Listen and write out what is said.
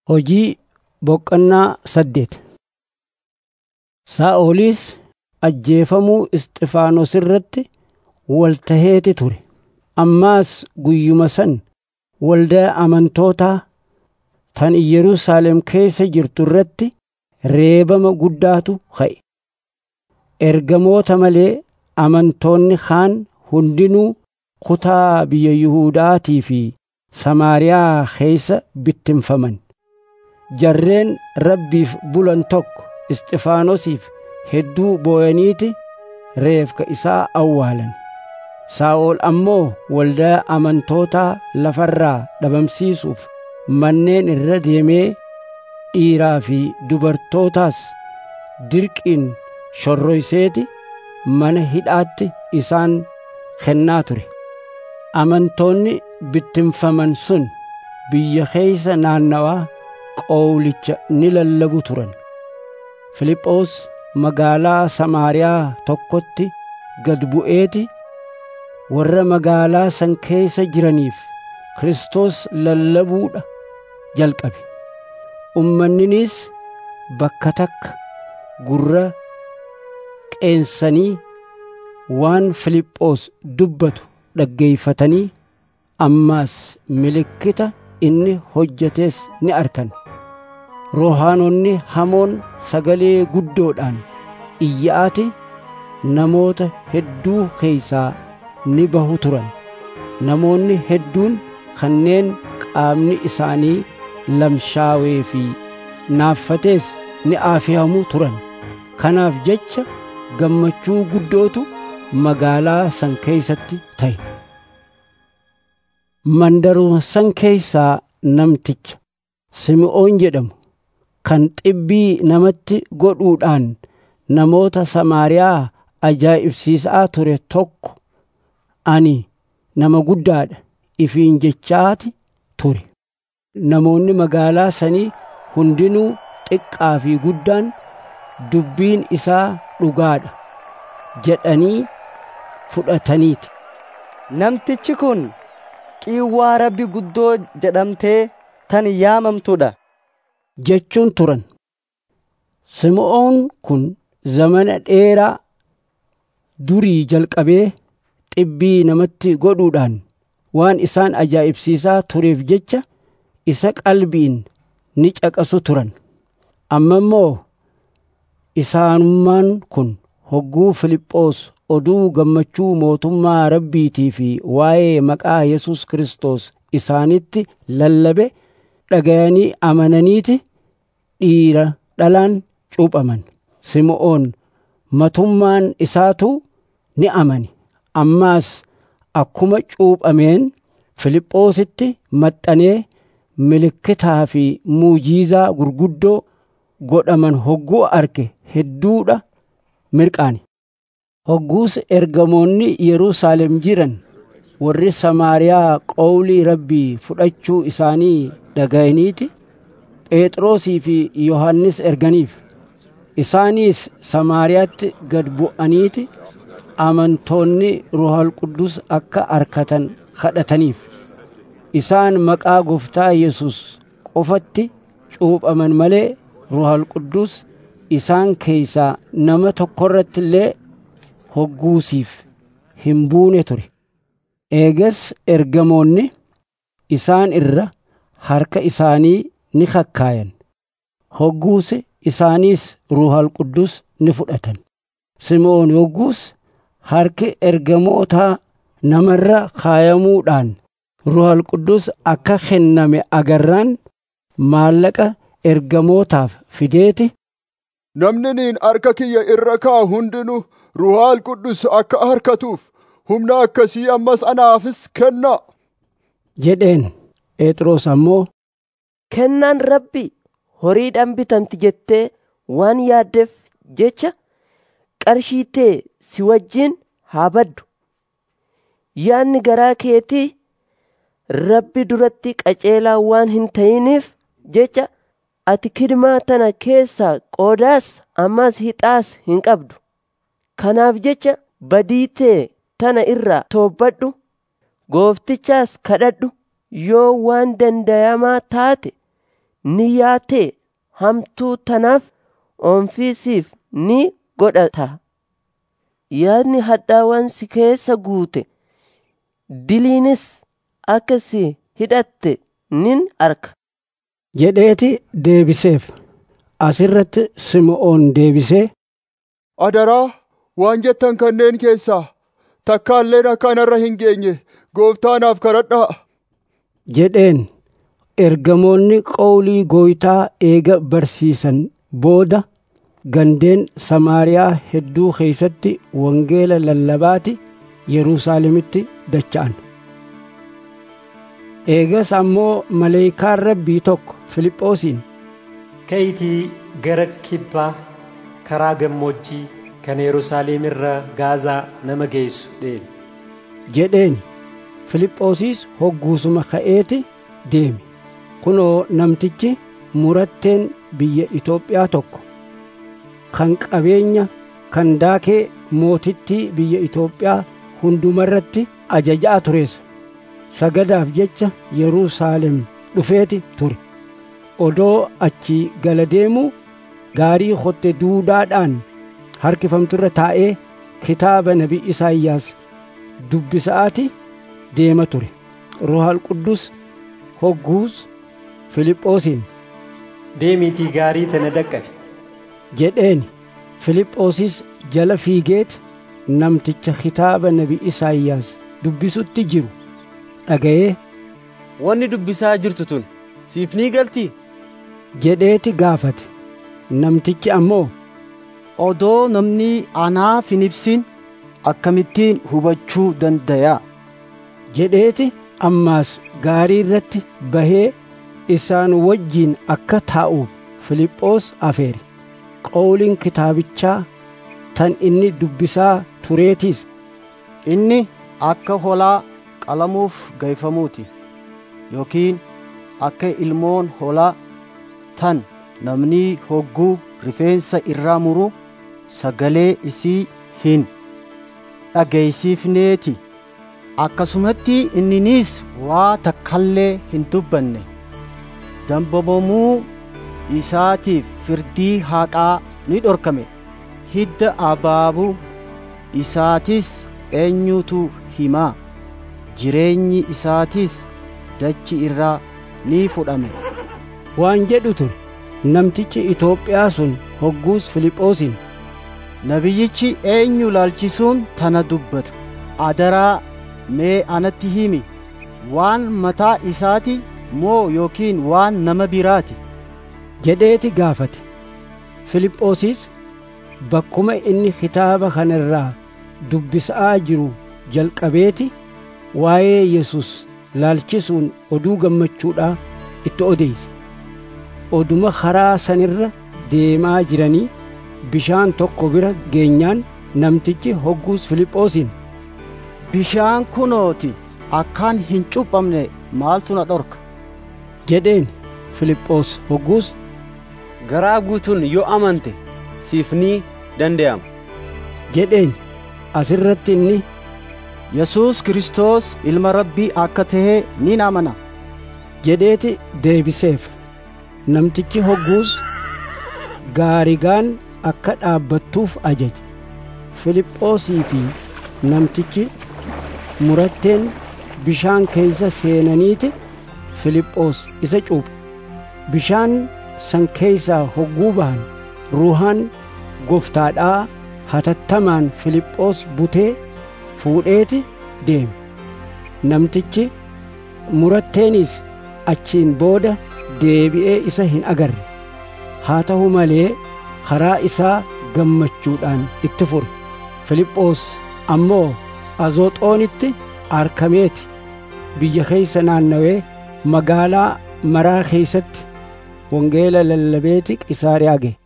Hojii boqonnaa saddeet Saa'olis ajjeefamuu Isxifaanos irratti waltaheeti ture. Ammaas guyyuma san waldaa amantootaa tan Yerusaalem keessa jirtu irratti reebama guddaatu ka'e. Ergamoota malee amantoonni kaan hundinuu kutaa biyya Yihuudaatii fi Samaariyaa keessa bittinfaman. Jarreen Rabbiif bulan tokko Isxifaanosiif hedduu boo'aniiti reefka isaa awwaalan. Saa'ol ammoo waldaa amantootaa lafarraa dhabamsiisuuf manneen irra deemee dhiiraa fi dubartootaas dirqiin shorroyseeti mana hidhaatti isaan kennaa ture. Amantoonni bittinfaman sun biyya keeysa naannawaa qowlicha ni lallabu turan. Filiphoos magaalaa Samaariyaa tokkotti gad bu'eeti warra magaalaa san keessa jiraniif Kiristoos lallabuudha jalqabe. Ummanniniis bakka takka gurra qeensanii waan Filiphoos dubbatu dhaggeeyfatanii ammaas milikkita inni hojjetes ni arkan. Rohaanonni hamoon sagalee guddoodhaan iyya'ati namoota hedduu keeysaa ni bahu turan. Namoonni hedduun kanneen qaamni isaanii lamshaawee fi naaffatees ni aafiyamu turan. Kanaaf jecha gammachuu guddootu magaalaa san keeysatti ta'e. Mandaruma san keeysaa namticha Simi'oon jedhamu kan xibbii namatti godhuudhaan namoota Samaariyaa ajaa'ibsiisaa ture tokko ani nama guddaadha ifiin jechaati ture. Namoonni magaalaa sanii hundinuu xiqqaa fi guddaan dubbiin isaa dhugaadha jedhanii fudhataniiti. Namtichi kun qiiwwaa rabbi guddoo jedhamtee tan yaamamtudha. jechuun turan. Simi'oon kun zamana dheeraa durii jalqabee xibbii namatti godhuudhaan waan isaan ajaa'ibsiisaa tureef jecha isa qalbiin ni caqasu turan. Amma immoo isaanummaan kun hogguu Filiphoos oduu gammachuu mootummaa rabbiitii fi waa'ee maqaa Yesus Kiristoos isaanitti lallabe dhagayanii amananiiti dhiira dhalaan cuuphaman. Simi'oon matummaan isaatu ni amani. Ammaas akkuma cuuphameen Filiphoositti maxxanee milikkitaa fi muujiizaa gurguddoo godhaman hogguu arge hedduudha mirqaane. Hogguus ergamoonni Yerusaalem jiran warri Samaariyaa qowlii rabbii fudhachuu isaanii dhaga'aniiti Phexrosii fi Yohannis erganiif. Isaaniis Samaariyaatti gad bu'aniiti amantoonni Ruhal Qudus akka arkatan kadhataniif. Isaan maqaa gooftaa Yesus qofatti cuuphaman malee Ruhal Qudus isaan keeysaa nama tokkorratti illee hogguusiif hin buune ture. Eegas ergamoonni isaan irra harka isaanii ni kakkaayan. Hogguus isaaniis Ruhal Qudus ni fudhatan. Simi'oon hogguus harki ergamootaa namarra kaayamuudhaan Ruhal Qudus akka kenname agarraan maallaqa ergamootaaf fideeti. Namni niin harka kiyya irra kaa'u hundinuu Ruhaal Qudus akka harkatuuf humna akkasii ammas anaafis kenna. jedheen Phexros ammoo Kennaan rabbi horiidhaan bitamti jettee waan yaaddeef jecha qarshii tee si wajjin haa baddu. Yaadni garaa keetii rabbi duratti qaceelaa waan hin ta'iniif jecha ati kidmaa tana keessaa qoodaas ammas hixaas hin qabdu. Kanaaf jecha badii tee tana irraa toobbadhu gooftichaas kadhadhu yoo waan dandayamaa taate ni yaatee hamtuu tanaaf oomfiisiif ni godhata yaadni hadhaawwan si keessa guute diliinis akka si hidhatte nin arka jedheeti deebiseef asirratti sim'oon deebisee Adaraa waan jettan kanneen keessaa takkaalleen akka anarra hin geenye gooftaanaaf kadhadhaa. jedheen ergamoonni qawlii gooytaa eega barsiisan booda gandeen samaariyaa hedduu keeysatti wangeela lallabaati yerusaalemitti dacha'an eegas ammoo maleeyikaan rabbii tokko filiphoosiin ka'iitii gara kibbaa karaa gammoojjii kan yerusaalem irra gaazaa nama geessu deemi jedheen Filiphoosis hogguusuma ka'eeti deeme kunoo namtichi muratteen biyya Itoophiyaa tokko kan qabeenya kan daakee mootittii biyya Itoophiyaa hundumarratti ajajaa tureessa sagadaaf jecha Yerusaalem dhufeeti ture odoo achii gala deemuu gaarii hotte duudaadhaan harkifamturra taa'ee kitaaba nabi Isaayyaas dubbisa'aati deema ture ruhal quddus hogguus Filiphoosiin deemiitii gaarii tana dhaqqabe jedheeni Filiphoosis jala fiigeet namticha kitaaba nabi Isaayyaas dubbisutti jiru dhaga'ee Wanni dubbisaa jirtu tun siif ni galtii? jedheeti gaafate namtichi ammoo Odoo namni anaaf hin ibsin akkamittiin hubachuu dandayaa? jedheeti ammaas gaarii irratti bahee isaan wajjiin akka taa'uuf Filiphoos afeere qawliin kitaabichaa tan inni dubbisaa tureetiis Inni akka holaa qalamuuf gayfamuuti yookiin akka ilmoon holaa tan namni hogguu rifeensa irraa muru sagalee isii hin dhageeysiifneeti akkasumatti inniniis waa takkallee hin dubbanne dambamamuu isaatiif firdii haqaa ni dhorkame hidda abaabuu isaatis eenyutu himaa jireenyi isaatis dachi irraa ni fudhame waan jedhu ture namtichi Itoophiyaa sun hogguus Filiphoosiin nabiyyichi eenyu laalchisuun tana dubbata adaraa mee anatti himi waan mataa isaati moo yookiin waan nama biraati jedheeti gaafate Filiphoosis bakkuma inni kitaaba kanarraa dubbisaa jiru jalqabeeti waa'ee Yesus laalchisuun oduu gammachuudhaa itti odeeyse oduma karaa sanirra deemaa jiranii bishaan tokko bira geenyaan namtichi hogguus Filiphoosiin bishaan kunooti akkaan hin cuphamne maaltu na dhorka jedheen Filiphoos hogguus garaa guutuun yoo amante siif ni danda'ama jedheen asirratti inni Yesuus Kiristoos ilma rabbii akka tahee ni amana jedheeti deebiseef namtichi hogguus gaarigaan akka dhaabbattuuf ajaje Filiphoosii fi namtichi muratteen bishaan keeysa seenaniiti Filiphoos isa cuuphe bishaan san keeysaa hogguu bahan ruuhaan goftaadhaa hatattamaan Filiphoos butee fuudheeti deeme namtichi muratteeniis achiin booda deebi'ee isa hin agarre haa ta'u malee karaa isaa gammachuudhaan itti fure Filiphoos ammoo azooxoonitti arkameeti biyya keeysa naannawee magaalaa maraa keeysatti wangeela lallabeeti qisaariyaa ga'e